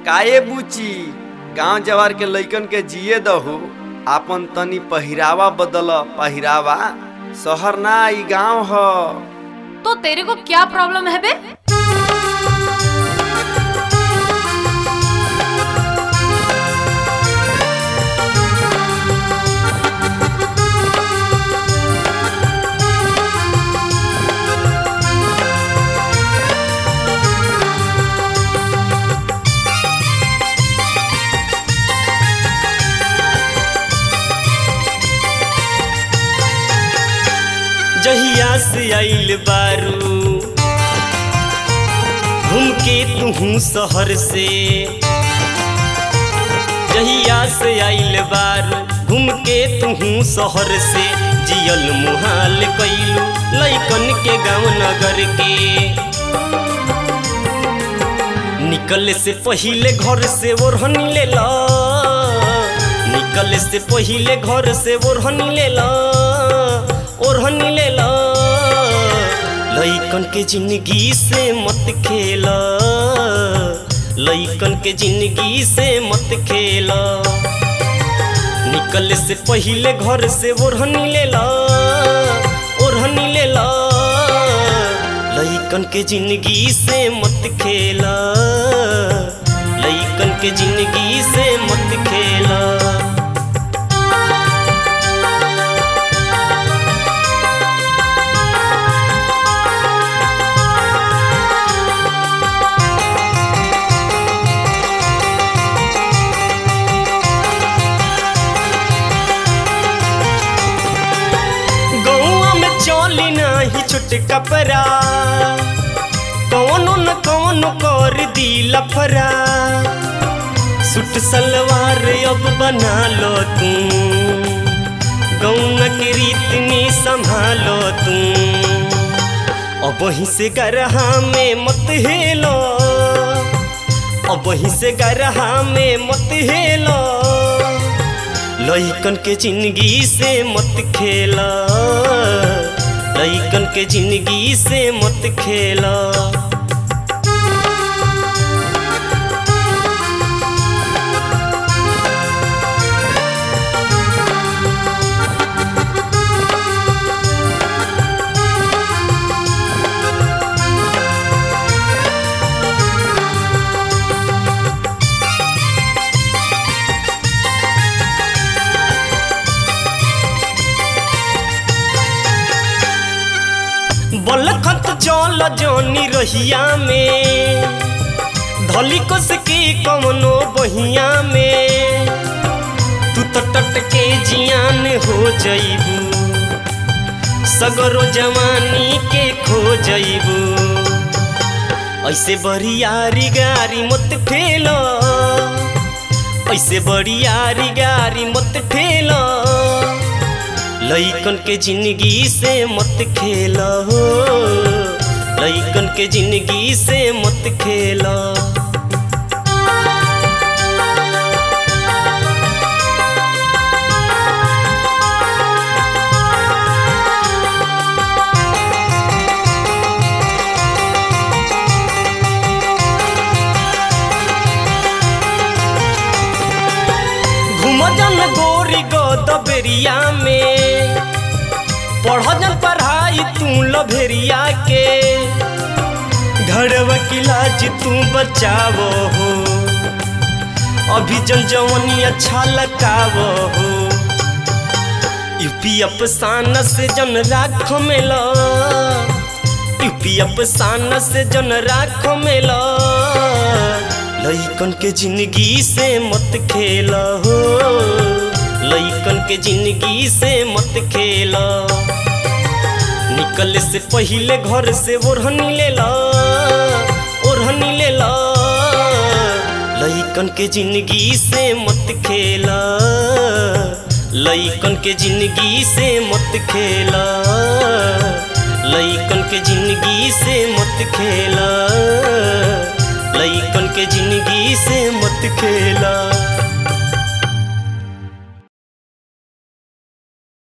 काए बुची गांव जवार के लइकन के जिए दहु आपन तनी पहिरावा बदल पहिरावा शहर ना ई गांव ह तो तेरे को क्या प्रॉब्लम है बे जहिया से आइल बारू घूम के तू शहर से जहिया से आइल बारू घूम के तू शहर से जियल मुहाल कैलू लैकन के गाँव नगर के निकले से पहिले घर से ओढ़नी ले ला निकले से पहिले घर से ओढ़नी ले ला ओढ़नी ले ला लइकन के जिंदगी से मत खेला लइकन के जिंदगी से मत खेला निकले से पहिले घर से ओढ़नी ले ला ओढ़नी ले ला लइकन के जिंदगी से मत खेला लइकन के जिंदगी से मत खेला गौआ में चली नाही छोट कपड़ा कौनो न कौनो कर दी लफरा सूट सलवार अब बना लो तू गौआ के रीत में संभालो तू अब वहीं से गरहा में मत हेलो अब वहीं से गरहा में मत हेलो लइकन के जिंदगी से मत खेला लइकन के जिंदगी से मत खेला बलखत चल जानी रहिया में धली कस के कमनो बहिया में तू तो टटके जियान हो जइबू सगरो जवानी के खो जइबू ऐसे बरियारी गारी मत ठेलो ऐसे बरियारी गारी मत ठेलो लइकन के जिंदगी से मत खेला हो लइकन के जिंदगी से मत खेला घूम जन गोरी गोदबेरिया में पढ़ जन पढ़ाई तू लभेरिया के घरवा की लाज तू बचावो हो अभी जन जवनी अच्छा लगावो हो यूपी अफसाना से जन राख मेला यूपी अफसाना से जन राख मेला लइकन के जिंदगी से मत खेला हो लइकन के जिंदगी से मत खेला निकल से पहिले घर से ओढ़नी ले ला ओढ़नी ले ला लइकन के जिंदगी से मत खेला लइकन के जिंदगी से मत खेला लइकन के जिंदगी से मत खेला लइकन के जिंदगी से मत खेला